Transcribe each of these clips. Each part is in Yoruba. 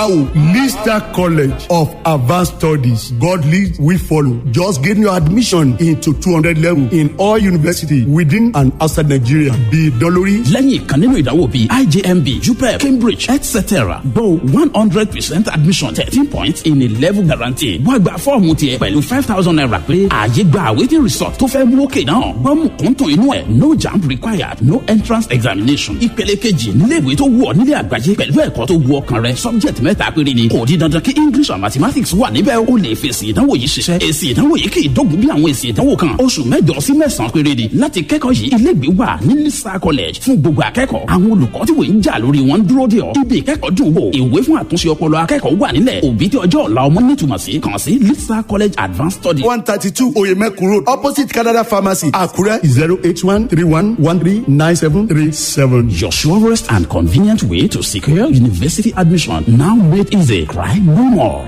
Wow, Lister College of Advanced Studies. God lead, we follow. Just getting your admission into 200 level in all university within and outside Nigeria. Be dolórí. lẹ́yìn ìkan nínú ìdánwò bíi ijmb jupep cambridge etc gbo one hundred percent admission thirteen points in a level guarantee wá gba fọ́ọ̀mù tiẹ̀ pẹ̀lú five thousand naira pé ààyè gba awaiting result tó fẹ́ mú òkè náà gbọ́mù kúntùn inú ẹ̀ no jamb required no entrance examination ìpele kejì níléèwé tó wù ọ́ nílé àgbáyé pẹ̀lú ẹ̀kọ́ tó wù ọkàn rẹ subject mẹ́ta péré ni kò di dandan kí english and mathematics wà níbẹ̀ o lè fèsì ìdánwò yìí ṣiṣẹ́ èsì ìdánwò yìí kì í dógun bí àwọn èsì ìdánwò kan oṣù mẹ́jọ sí mẹ́sàn-án péré ni láti kẹ́kọ̀ọ́ yìí iléègbé wà ní lisa college fún gbogbo akẹ́kọ̀ọ́ àwọn olùkọ́ tí wọ́n ń jà lórí wọn ń dúró dè ọ́ ibi ìkẹ́kọ̀ọ́ dùn wò ìwé fún àtúnṣe ọpọlọ akẹ́kọ̀ọ́ wà nílẹ̀ òbí tí ọjọ́ ọ̀la ọmọ nítumọ̀ sí kàn sí lisa college advanced study. one thirty two Oyemekun road opposite Canada pharmacy Àkúrẹ́ zero eight one three one one three nine seven three seven. Your surest and convenient way to secure university admission now made easy. Cry no more.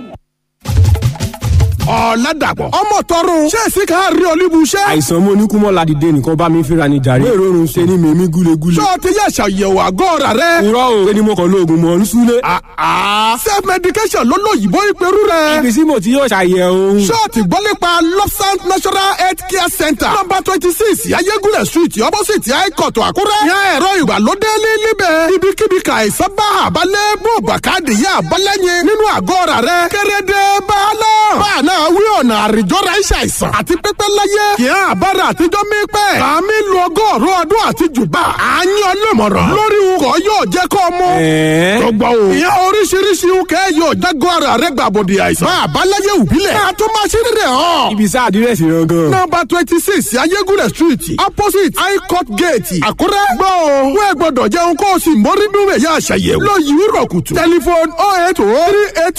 ọ̀làdàpọ̀ ọmọ tọrùn ṣé èsì ká rí olúbu iṣẹ́. àìsàn mo ní kúmọ̀ ládìde nìkan bá mi fínra ní jàre. wéèrè oorun ṣe ni mèmí gúlegúle. sọ ti yẹ ṣàyẹ̀wò àgọ́ ọ̀rà rẹ. irọ́ o ẹni mo kàn lóògùn mọ̀ ń súlé. self medication ló lóyìnbó ìpẹ́rù rẹ. ibi tí mo ti yóò ṣàyẹ̀wò. ṣọ́ọ̀tì gbọ́ nípa lopsant national health care center number twenty six ayégúnlẹ̀ street opposite haikọ̀tù àkúrẹ́. yan ẹ̀rọ ìgbàlódé níbẹ̀. ibikíbi ka àìsàn bá àbálẹ̀ bó bàkàdé yá àbálẹ̀yìn nínú àgọ́ ọ̀rà rẹ. kérédé bàálà. báà náà wí ọ̀nà àrìjọ́ra iṣẹ́ àìsàn àti pípẹ́ láyé. kì í àbára àtijọ́ mi pẹ́. kàmí lu ọgọ́rùn ọdún àti jùbà. à ń yan lọ́mọ̀ràn. lórí ukọ̀ yóò jẹ́ kó mú. tọgbà o. ìyẹn oríṣiríṣi ukẹ́ yóò jágọ́ ara rẹ̀ gbàbọ̀dì àìsàn. bá a bá láyé òbílẹ̀. ká tó máa ṣe rírẹ̀ hàn. ibi sá àdírẹ́sì rẹ gan. nọmba twenty six ayégúnlẹ̀ street opposite high court gate àkúrẹ́. gbọ́ o wẹ́ẹ̀ gbọ́dọ̀ jẹun kó o sì mórí nú ẹ̀yà àṣàyẹ̀wò. lọ yìí rọ̀ kùtù. tẹlifon oh eight oh three eight